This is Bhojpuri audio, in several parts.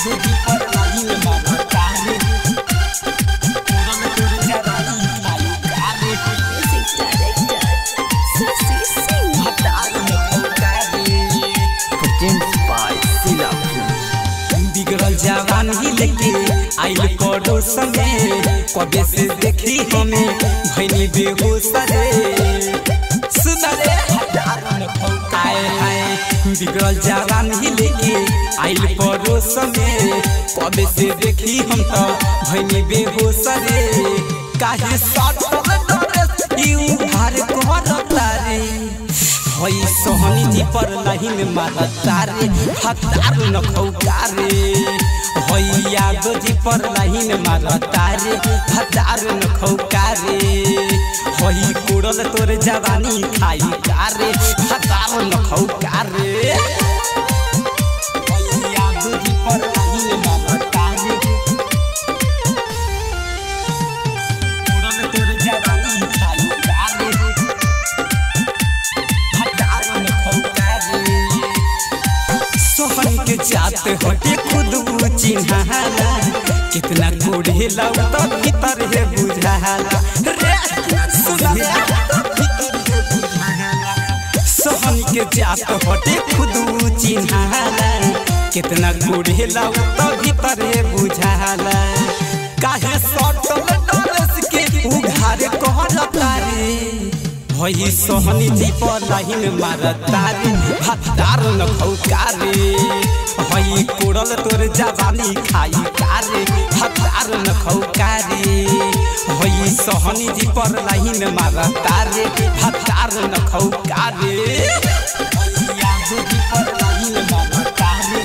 दूजी पर लाइन मारता रे कोरल तोर जवानी खाई कारे Music director, Sasi Singh. हतार में खौका रे Produced by Sila बिगड़ल जवान ही लेके आइल पड़ोस में कबे से देखी हमें भैनी बेहोश रे सुन रे आए हाय बिगड़ल जवान ही लेके आइल पड़ोस में कबे से देखी हम तो भैनी बेहोश रे काहे सटल डरे यू भार करता रे हई सोहनी जी पर लाइन मारता रे हतार न खौका रे हई यादव जी पर लाइन मारता रे हतार न खौका रे हई कुड़ल तोर जवानी खाई का रे हतार न खौका रे हई यादव जी पर लाइन मारता रे कुड़ल तोर जवानी खाई का रे हजारों में खौका रे। सोहन के जात हटे खुद वो चिन्हाला कितना कोढ़े तो भीतर है बुझाला रे सुना रे, भीतर है बुझाला। सोहन के जात हटे खुद वो चिन्हाला कितना कोढ़े तो भीतर है बुझाला काहे सटल डरस के उघार कहलता रे भई सोहनी जी पर लाइन मारता रे भतार न खौका रे हई कोड़ल तोर जवानी खाई का रे भतार न खौका रे हई सोहनी जी पर लाइन मारता रे भतार न खौका रे हई यादव जी पर लाइन मारता रे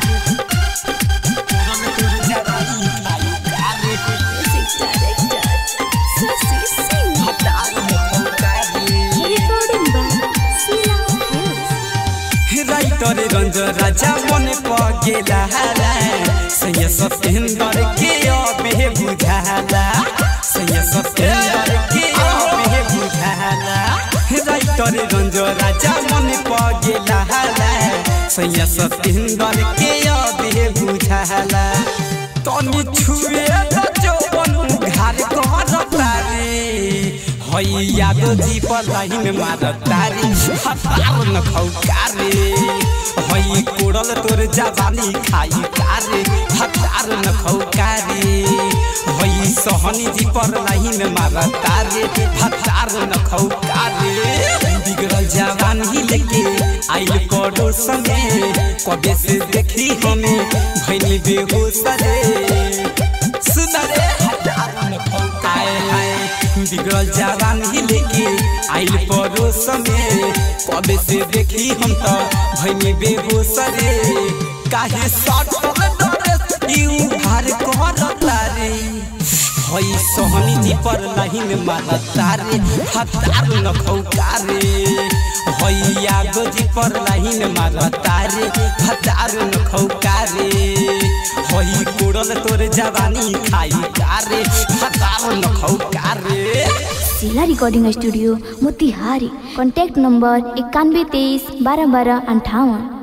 कोड़ल तोर जवानी खाई का रे Music director, Sasi Singh. भतार न खौका रे Recording by Sila Hills. Writer रंज राजा मन पगेला सैया सत्येंद्र के अबे बुझाला सैया सत्येंद्र के अबे बुझाला राइटर रंज राजा मन पगेला सैया सत्येंद्र के अबे बुझाला तनी छुए त जौवन घार करता रे हई यादव जी पर लाइन मारता रे हतार न खौका रे हई कोड़ल तोर जवानी खाई का रे हतार न खौका रे हई सोहनी जी पर लाइन मारता रे हतार न खौका रे बिगड़ल जवान ही लेके आइल पड़ोस में कबे से देखी हमें भैनी बेहोश रे सुन रे हतार न खौकाए हाय बिगड़ल जवान ही लेके आइल पड़ोस में कबे से देखी हम तो भैनी बेहोश रे काहे सटल डरे यू भार करता रे हई सोहनी जी पर लाइन मारता रे हतार न खौका रे हई यादव जी पर लाइन मारता रे हतार न खौका रे हई कोड़ल तोर जवानी खाई का रे हतार न खौका रे जिला recording studio Motihari contact number इक्यानवे तेईस बारह बारह अंठावन